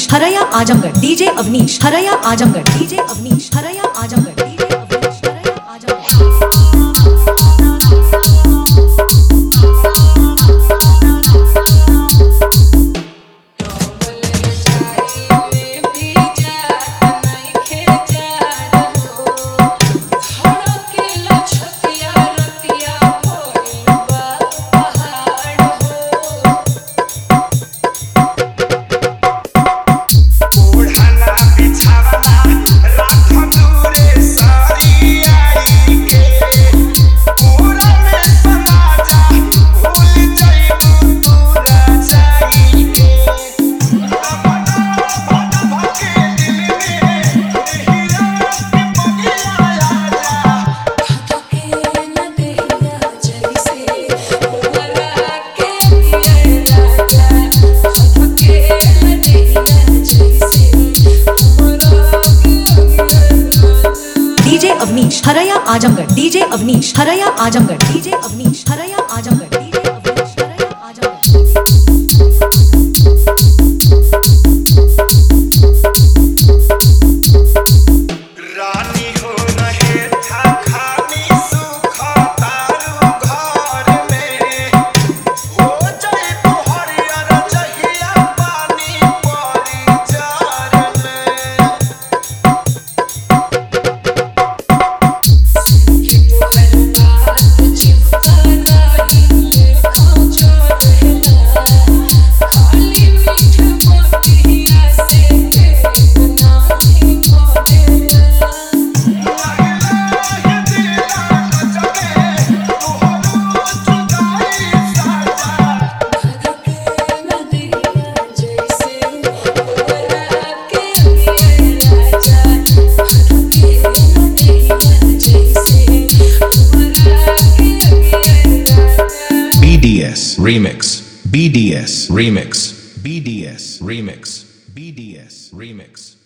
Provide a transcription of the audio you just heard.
अवनीश हरया आजमगढ़ डीजे अवनीश हरया आजमगढ़ डीजे अवनीश हरया आजमगढ़ डीजे अवनीश हरया आजमगढ़ ओढ़ना बिछावना राख दूरे सारी आई के पूरा में समा जा भूल जाइबू तू रचाई के अपना भट भके दिल में हीरा के बगिया जा डीजे अवनीश हरया आजमगढ़ डीजे अवनीश हरया आजमगढ़ डीजे अवनीश हरया आजमगढ़ डीजे अवनीश हरया आजमगढ़ रानी हो रहे था खानी सुख तारू घर में हो जाए तो हरियर जहिया पानी परी जार में BDS Remix. BDS Remix. BDS Remix. BDS Remix.